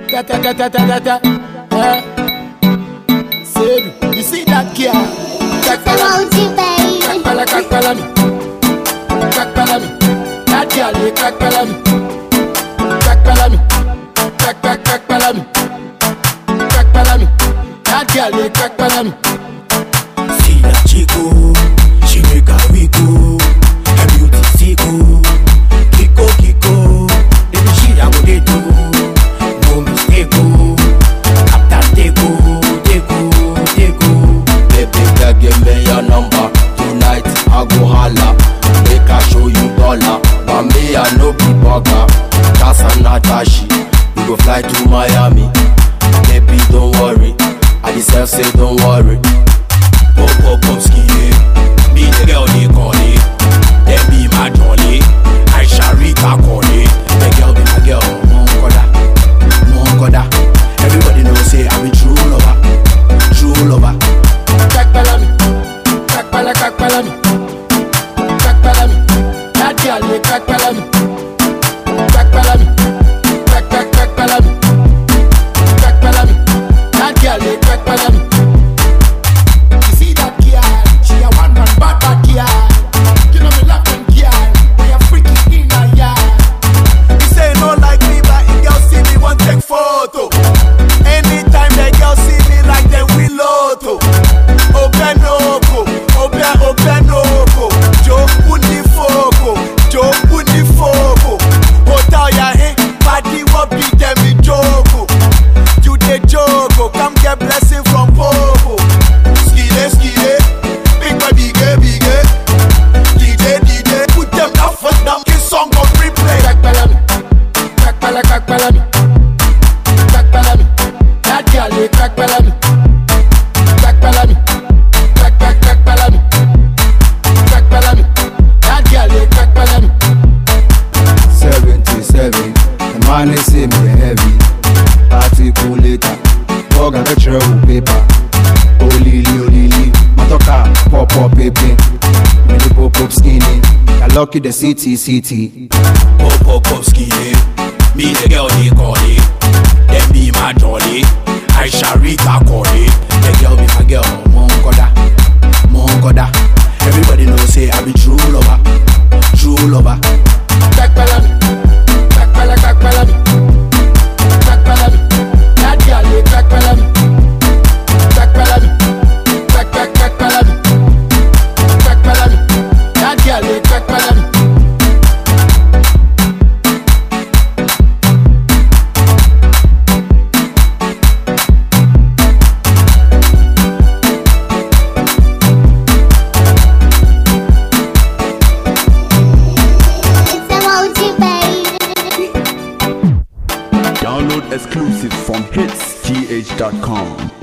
Ta ta ta ta ta ta ta. Eh. Sedu, you see that girl? Kakpala, Emoji baby. kakpala, kakpala me. Kakpala me. That girl, they kakpala me. Kakpala me. Kak kak kakpala me. Kakpala me. That girl, they kakpala me. See that chico, she make a wiggle. Her beauty sicko, Kiko Kiko. Baby she a go dey do, no mistake oh. After they go, they go, they go. Baby girl, give me your number. Tonight I go holla. Make I show you dollar. But me I no be bugger. Just a Natashi. We go fly to Miami. Baby don't worry. I deserve say don't worry. Pop pop pop skinny. Me the girl they call it. They be my jolly. I shall Rita call it. The girl be my girl. Mongoda, Mongoda. Everybody know say I'm a true lover, true lover. Kakpala me. Kakpala, kakpala me. Kakpala me. That girl, they kakpala me. Kakpala me. Kak kak kakpala me. Kakpala me. That girl, they kakpala me. You see that girl? She a one man bad bad girl. You know me love them girl. We a freaky in a yard. He say no like me, but if girl see me, want take photo. Anytime the girl see me, like them we loto. Open oko, open open oko. Joe undi foko, Joe undi foko. Hotel ya hey, party what be them me joko. You the joko, come get blessing from Popo. Skide skide, big boy bigger bigger. DJ DJ, put them down first down, kiss song on replay. Kakpala me. Kakpala, kakpala me. Kakpala me. That girl, they kakpala me. Kakpala me. Kak kak kakpala me. Kakpala me. That girl, they kakpala me. 77 The man is say me heavy Article later Bug and lecturer with paper Olili olili Matoka pop pop pepe Me the pop pop skinny I lucky the city city Pop pop pop skinny. Me the girl they call it. Them be my jolly. I shall Rita call it. The girl be my girl. Mongoda, Mongoda. Everybody know say I be true lover, true lover. Kakpala me. Kakpala, kakpala me. Kakpala me. That girl, they kakpala me. Kakpala me. Kak kak kakpala me. Kakpala me. That girl, they kakpala me. It's emoji baby. Download exclusive from hitsgh.com.